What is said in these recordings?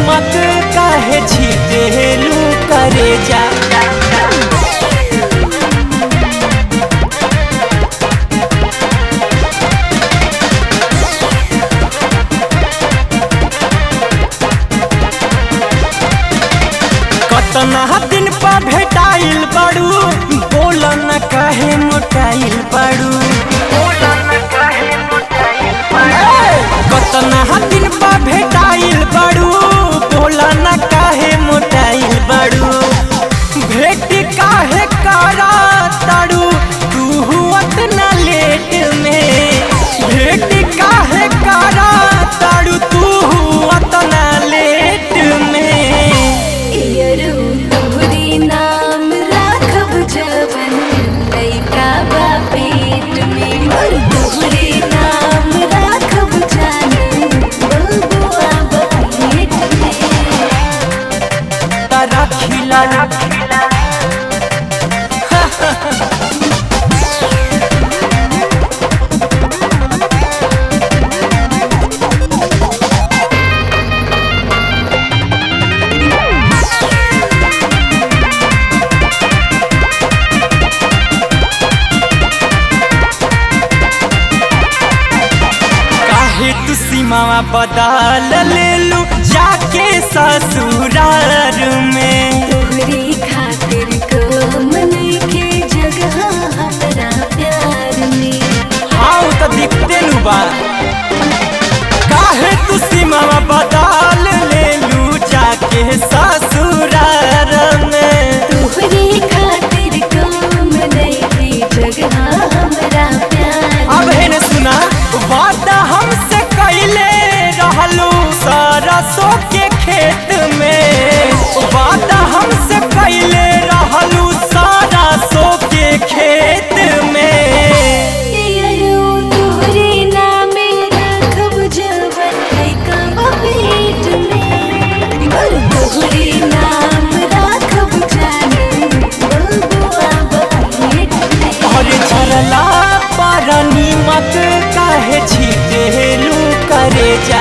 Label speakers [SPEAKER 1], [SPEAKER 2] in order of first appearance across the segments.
[SPEAKER 1] नीमक काहे छीटेलू करे जा कतना दिन पा भेटाइल बड़ू बोल न कहे मोटाइल बड़ू कतना दिन पा भेटाइल बड़ू बोल न कहे मोटाइल बड़ू भेट काहे करा तड़ू तू हुअत न लेट में भेट काहे करा तड़ू तू हुअत न लेट में
[SPEAKER 2] इयरू तोहरी नाम राखब जवन लइका बा पेट में और तोहरी नाम राखब जानू बबुआ बा पेट में
[SPEAKER 1] तारा खिला काहे तू सीमावा बदल लेलू जाके ससुरार में
[SPEAKER 2] तोहरी खातिर को के जगह हमरा प्यार में
[SPEAKER 1] हाँ तो दिखते नु बा काहे तू सीमावा बदल लेलू जाके ससुरार में
[SPEAKER 2] तोहरी खातिर काम नइखे जगह हमरा प्यार
[SPEAKER 1] अब है न सुना वादा हमसे कैले रहलू सरसों के खेत में वादा हमसे कैले रहलू सरसों के खेत में
[SPEAKER 2] इयरू तोहरी नामे राखब जवन लइका बा पेट में और तोहरी नाम राखब जानू बबुआ बा पेट में
[SPEAKER 1] और झरला पर नीमक काहे छीटेलू करे जा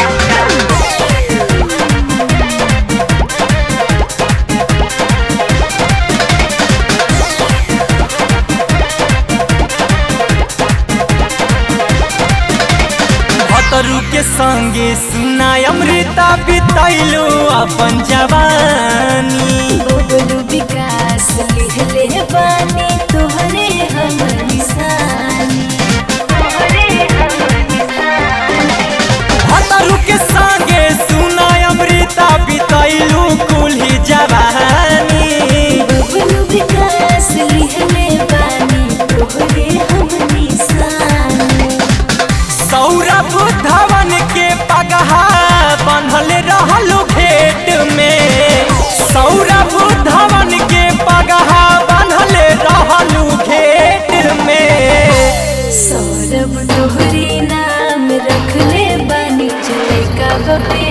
[SPEAKER 1] भतरू के संगे सुना अमृता बितैलू अपन जवानी
[SPEAKER 2] बबलू विकास लिहले बानी तोहरे हम निशानी तोहरे हम निशानी
[SPEAKER 1] भतरू के संगे सुना अमृता बितैलू कुल्ही जवानी
[SPEAKER 2] बबलू विकास लिहले बानी तोहरे हम निशानी
[SPEAKER 1] सौरभ धवन के पगहा बंधल रहलू घेट में सौरभ धवन के पगहा बंधल रहलू घेट में
[SPEAKER 2] सौरभ तोहरी नाम रखले बानी चले का बपे